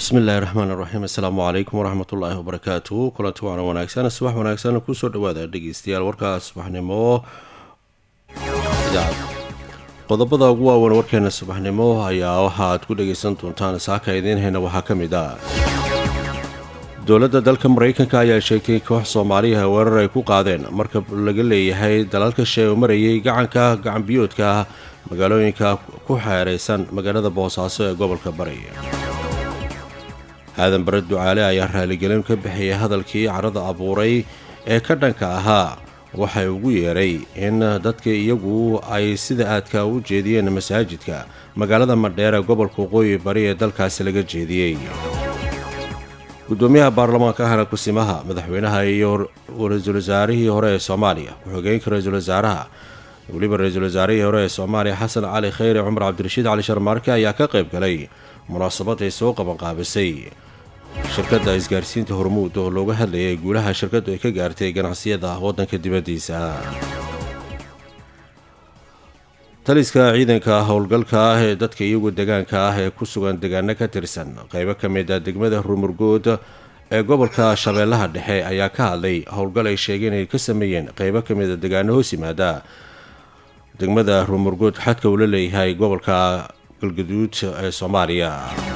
bismi illaahi raxmaan iraxiim assalaamu calaykum waraxmatullaahi wabarakaatu kulanti waana wanaagsan subax wanaagsan kusoo dhawaada dhegeystayaal warkaa subaxnimo qodobada ugu waaweyn warkeena subaxnimo ayaa waxa aad ku dhegaysan doontaan saaka idiin hayna waxaa ka mid ah dowladda dalka maraykanka ayaa sheegtay koox soomaaliyaha weerar ay ku qaadeen marka laga leeyahay dalalka shee u marayay gacanka gacanbiyoodka magaalooyinka ku xeeraysan magaalada boosaaso ee gobolka bari aadan bare ducaale ayaa raaligelin ka bixiyay hadalkii carada abuuray ee ka dhanka ahaa waxay ugu yeedhay in dadka iyagu ay sida aadka u jeediyeen masaajidka magaalada madheer ee gobolka waqooyi bari ee dalkaasi laga jeediyey gudoomiyaha baarlamaanka ahna kusimaha madaxweynaha iyo ra-iisul wasaarihii hore ee soomaaliya ku-xigeenka ra-iisul wasaaraha weliba ra-iisul wasaarihii hore ee soomaaliya xasan cali khayre cumar cabdirashiid cali sharmaarke ayaa ka qayb galay munaasabad ay soo qabanqaabisay shirkadda isgaarsiinta hormuud oo looga hadlayay guulaha shirkaddu ay ka gaartay ganacsiyada waddanka dibaddiisa taliska ciidanka howlgalka ah ee dadka iyagu degaanka ah ee ku sugan degaano ka tirsan qaybo ka mid a degmada rumurgood ee gobolka shabeellaha dhexe ayaa ka hadlay howlgal ay sheegeen inay ka sameeyeen qaybo ka mid a degaano hoos yimaada degmada rumurgood xadka uu la leeyahay gobolka galgaduud ee soomaaliya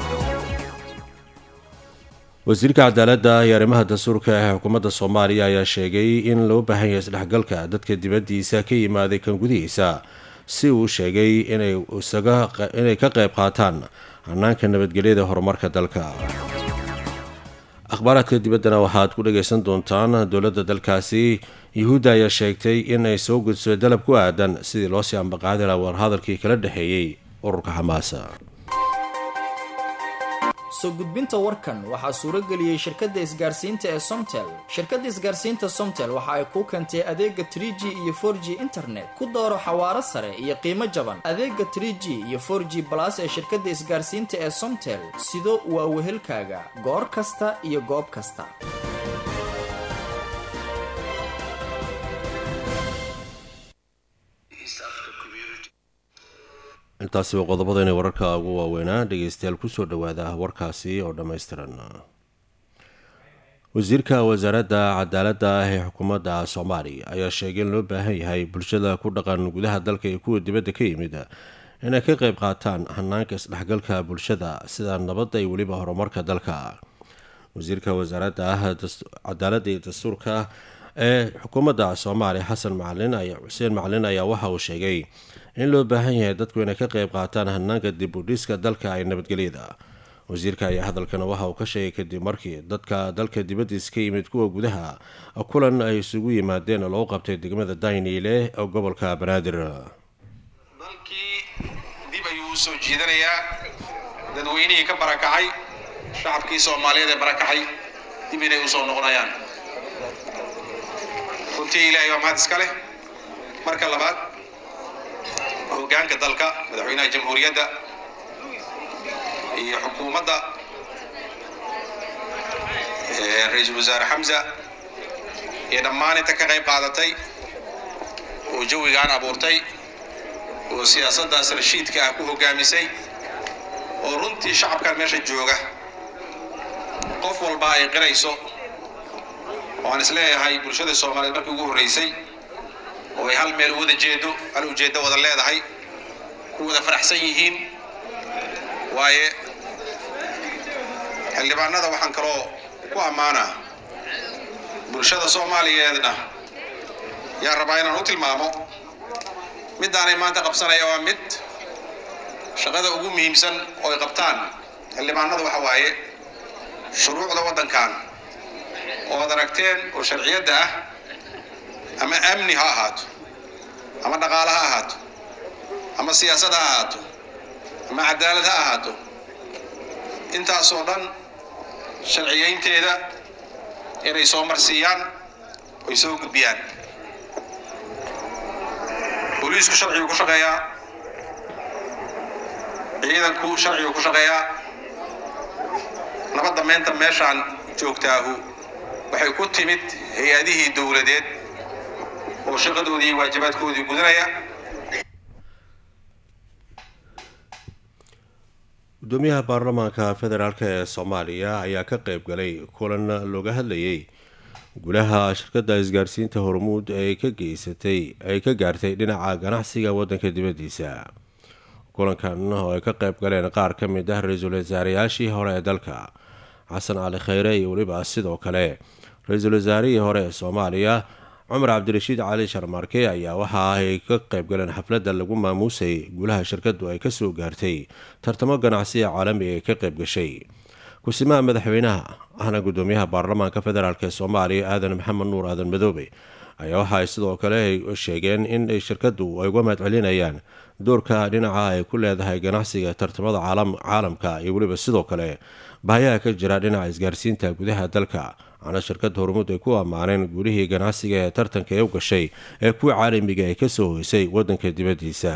wasiirka cadaaladda iyo arrimaha dastuurka ee xukuumadda soomaaliya ayaa sheegay in loo baahan yahay isdhexgalka dadka dibaddiisa ka yimaaday kan gudihiisa si uu sheegay inay ka qayb qaataan hanaanka nabadgelyada horumarka dalka akhbaaraadka dibaddana waxaad ku dhagaysan doontaan dowladda dalkaasi yuhuudda ayaa sheegtay in ay soo gudso dalab ku aadan sidii loo sii ambaqaadi laha warhadalkii kala dhexeeyey ururka xamaasa soo gudbinta warkan waxaa suuro geliyey shirkadda isgaarsiinta ee somtel shirkadda isgaarsiinta somtel waxa ay kuu keentay adeega trie g iyo for g internet ku dooro xawaaro sare iyo qiimo jaban adeega trie g iyo for g balas ee shirkadda isgaarsiinta ee somtel sido waa wehelkaaga goor kasta iyo goob kasta intaasi waa qodobadayna wararka ugu waaweynaa dhegeystayaal kusoo dhawaada warkaasi oo dhammaystiran wasiirka wasaaradda cadaaladda ah ee xukuumadda soomaaliya ayaa sheegay in loo baahan yahay bulshada ku dhaqan gudaha dalka iyo kuwa dibadda ka yimid inay ka qayb qaataan hanaanka isdhexgalka bulshada sida nabadda iyo weliba horumarka dalka wasiirka wasaaradda ah cadaaladda iyo dastuurka ee xukuumadda soomaaliya xasan macalin xuseen macalin ayaa waxa uu sheegay in loo baahan yahay dadku inay ka qayb qaataan hanaanka dib u dhiska dalka ay nabadgelyada wasiirka ayaa hadalkan waxa uu ka sheegay kadib markii dadka dalka dibaddiisa ka yimid kuwa gudaha kulan ay isugu yimaadeen loo qabtay degmada dayniile ee gobolka banaadir dalkii dib ayuu usoo jiidanayaa dadweynihii ka barakacay shacabkii soomaaliyeed ee barakacay dib inay usoo noqonayaan runtii ilaahay waa mahad iska leh marka labaad hoggaanka dalka madaxweynaha jamhuuriyadda iyo xukuumadda ra-iisul wasaare xamsa iyo dhammaan inta ka qayb qaadatay oo jawigaan abuurtay oo siyaasaddaas rashiidka ah ku hoggaamisay oo runtii shacabkan meesha jooga qof walba ay qirayso oo aan isleeyahay bulshada soomaaliyeed markii ugu horraysay oo ay hal meel wada jeedo hal ujeeddo wada leedahay ku wada faraxsan yihiin waaye xildhibaanada waxaan kaloo ku ammaanaa bulshada soomaaliyeedna yaa rabaa inaan u tilmaamo middaanay maanta qabsanaya waa mid shaqada ugu muhiimsan oo ay qabtaan xildhibaanadu waxa waaye shuruucda waddankan oo ad aragteen oo sharciyadda ah ama amni ha ahaato ama dhaqaale ha ahaato ama siyaasad ha ahaato ama cadaalad ha ahaato intaasoo dhan sharciyaynteeda inay soo marsiiyaan oy soo gudbiyaan booliisku sharciguu ku shaqeeyaa ciidanku sharciguu ku shaqeeyaa nabadda meenta meeshaan joogtaahu waxay ku timid hay-adihii dowladeed oo shaqadoodii iyo waajibaadkoodii gudanaya gudoomiyaha baarlamaanka federaalk ee soomaaliya ayaa ka qeyb galay kulan looga hadlayay gulaha shirkadda isgaarsiinta hormuud ee ka geysatay ay ka gaartay dhinaca ganacsiga wadanka dibadiisa kulankan oo ay ka qeyb galeen qaar ka mid ah ra-iisul wasaareyaashii hore ee dalka xasan cali kheyre iyo weliba sidoo kale ra-iisul wasaarihii hore ee soomaaliya cumar cabdirashiid cali sharmaarke ayaa waxa ay ka qeyb galeen xafladda lagu maamuusay gulaha shirkadu ay kasoo gaartay tartamo ganacsiga caalamiga ee ka qeyb gashay kusimaha madaxweynaha ahna gudoomiyaha baarlamaanka federaalk ee soomaaliya aadan maxamed nuur aadan madoobe ayaa waxa ay sidoo kale sheegeen in shirkadu ay uga mahad celinayaan doorka dhinaca ay ku leedahay ganacsiga tartamada caalamka iyo weliba sidoo kale bahayaha ka jira dhinaca isgaarsiinta gudaha dalka ana shirkada hormuud ay ku ammaaneen guulihii ganacsiga ee tartanka ee u gashay ee kuwa caalamiga ay kasoo hoysay wadanka dibadiisa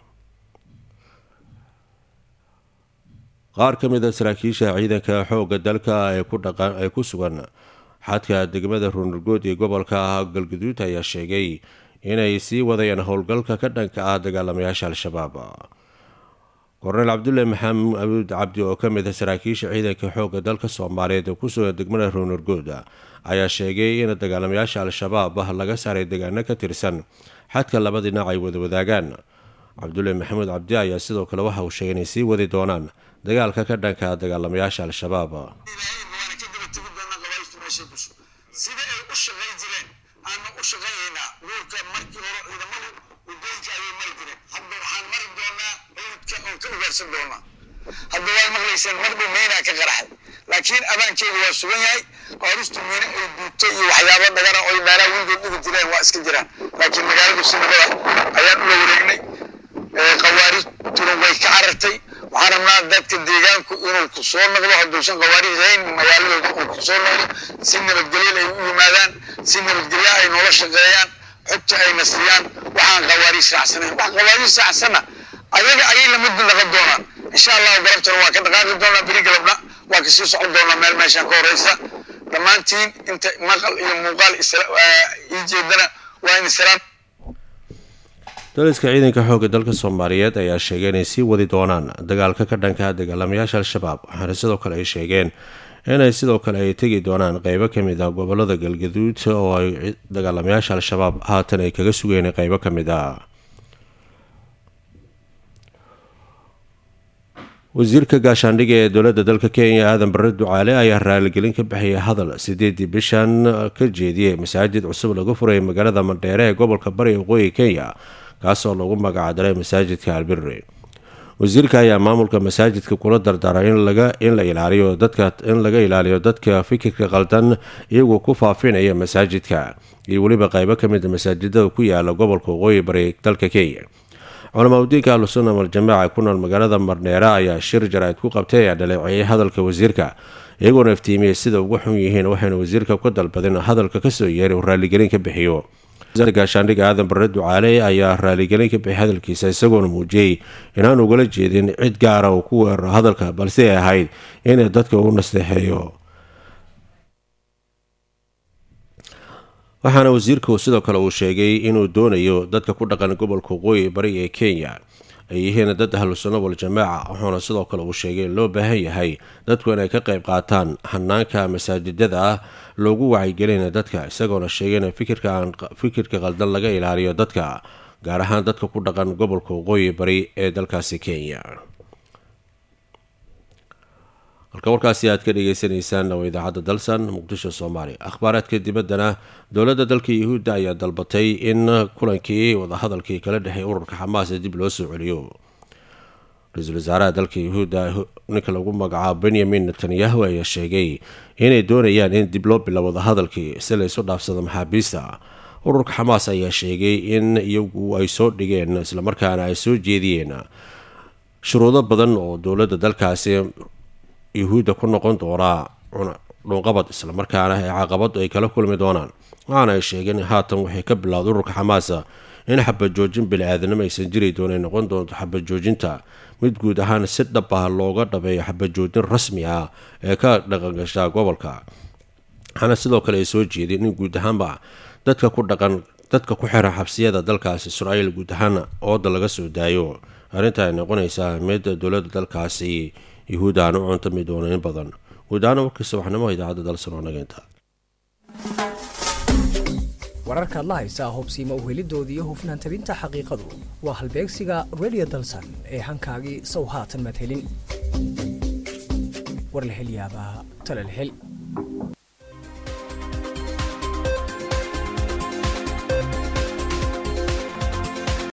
qaar ka mid a saraakiisha ciidanka xooga dalka ee ku sugan xadka degmada ruunurgood iyo gobolka galguduud ayaa sheegay inay sii wadayaan howlgalka ka dhanka ah dagaalamayaasha al-shabaab korneyl cabdulle maxamed abuud cabdi oo ka mid a saraakiisha ciidanka xooga dalka soomaaliyeed ee ku sugan degmada ruunurgood ayaa sheegay in dagaalamayaasha al-shabaab laga saaray deegaano ka tirsan xadka laba dhinac ay wada wadaagaan cabdulle maxamuud cabdi ayaa sidoo kale waxa uu sheegay inay sii wadi doonaan dagaalka ka dhanka dagaalamayaasha al-shabaab sida ay u shaqayn jireen aanu u shaqaynaynaa guurka markii hore ciidamadu wadooyinka ayay mari jireen hadda waxaan mari doonaa ciidka oon ka ugaarsan doonaa hadda waad maqlayseen mar dhow meynaa ka qaraxay laakiin abaankeedu waa sugan yahay qaaristu miine ay duubto iyo waxyaabo dhagana oy meelaha weligood dhigi jireen waa iska jiraan laakiin magaaladu si nabada ayaan ula wareegnay qawaarijtuna way ka carartay waxaan rabnaa dadka deegaanku inuu ku soo noqdo hadduusan qawaarij hayn magaaladooda uu ku soo noqdo si nabadgelyo ay u yimaadaan si nabadgelyo ay noola shaqeeyaan xogta ayna siiyaan waxaan qawaarij raacsanayn wax qawaarij raacsana ayaga ayay la mid noqon doonaan insha allahu galabtana waa ka dhaqaaqi doonaa beri galabna waa ka sii socon doonaa meel meeshaan ka horeysa dhammaantiin inta maqal iyo muuqaal ii jeedana waa in salaam daliska ciidanka xoogga dalka soomaaliyeed ayaa sheegay inay sii wadi doonaan dagaalka ka dhanka dagaalamayaasha al-shabaab waxaana sidoo kale ay sheegeen inay sidoo kale ay tegi doonaan qeybo kamid ah gobolada galgaduud oo ay dagaalamayaasha al-shabaab haatan ay kaga sugeen qeybo ka mid ah wasiirka gaashaandhiga ee dowladda dalka kenya aadan bare ducaale ayaa raaligelin ka bixiyay hadal sideedii bishan ka jeediyey masaajid cusub lagu furay magaalada mandheere ee gobolka bari waqooyi kenya kaasoo lagu magacdaray masaajidka albirre wasiirka ayaa maamulka masaajidka kula dardaaray in la ilaaliyo dadka in laga ilaaliyo dadka fikirka qaldan iyagoo ku faafinaya masaajidka iyo weliba qeybo kamid a masaajidada ku yaala gobolka waqooyi bari dalka kenya culamaa udiinka ahlusunna waljamaaca ku nool magaalada marneere ayaa shir jaraa'id ku qabtay ayaa dhaleeceeyay hadalka wasiirka iyagoona iftiimiyey sida ugu xun yihiin waxayna wasiirka ku dalbadeen hadalka kasoo yeeray uu raaligelin ka bixiyo gaashaandhiga aadan bare ducaale ayaa raaligelin ka bixiyay hadalkiisa isagoona muujiyey inaan ugala jeedin cid gaara uu ku weeraro hadalka balse ay ahayd inay dadka u nasteexeeyo waxaana wasiirku sidoo kale uu sheegay inuu doonayo dadka ku dhaqan gobolka waqooyi bari ee kenya ay yihiin dad ahlusunna waljamaaca wuxuuna sidoo kale uu sheegay in loo baahan yahay dadku inay ka qayb qaataan hanaanka masaajidada ah loogu wacyigelina dadka isagoona sheegay in fikirka qaldan laga ilaaliyo dadka gaar ahaan dadka ku dhaqan gobolka waqooyi bari ee dalkaasi kenya halka warkaasi aad ka dhageysaneysaan waa idaacadda dalsan muqdisho soomaaliya akhbaaraadka dibaddana dowladda dalka yuhuudda ayaa dalbatay in kulankii wadahadalkii kala dhexeey ururka xamaas ee dib loo soo celiyo ra-iisul wasaaraha dalka yuhuudda ninka lagu magacaabo benyamin netanyahu ayaa sheegay inay doonayaan in dib loo bilo wadahadalkii si la isu dhaafsado maxaabiista ururka xamaas ayaa sheegay in iyagu ay soo dhigeen islamarkaana ay soo jeediyeen shuruudo badan oo dowladda dalkaasi yuhuudda ku noqon doonaa dhunqabad islamarkaana ee caqabadu ay kala kulmi doonaan waxaana ay sheegeen haatan waxay ka bilowday ururka xamaasa in xabajoojin bili-aadanimo aysan jiri doonay noqon doonto xabajoojinta mid guud ahaan si dhab ah looga dhabeeyo xabajoojin rasmi ah ee ka dhaqangashaa gobolka waxaana sidoo kale ay soo jeedeen in guud ahaanba dadka ku dhaqan dadka ku xiran xabsiyada dalkaasi israa'iil guud ahaan ooda laga soo daayo arrinta ay noqonaysaa ahmiyadda dowladda dalkaasi yuhuud aan u cuntami doono in badan guud ahaan warkii subaxnimo idaacadda dalsan oo nageynta wararka adla haysaa hubsiima uhelidoodii iyo hufnaan tabinta xaqiiqadu waa halbeegsiga radio dalsan ee hankaagii sow haatan madhelin war la hel yaabaa tala la hel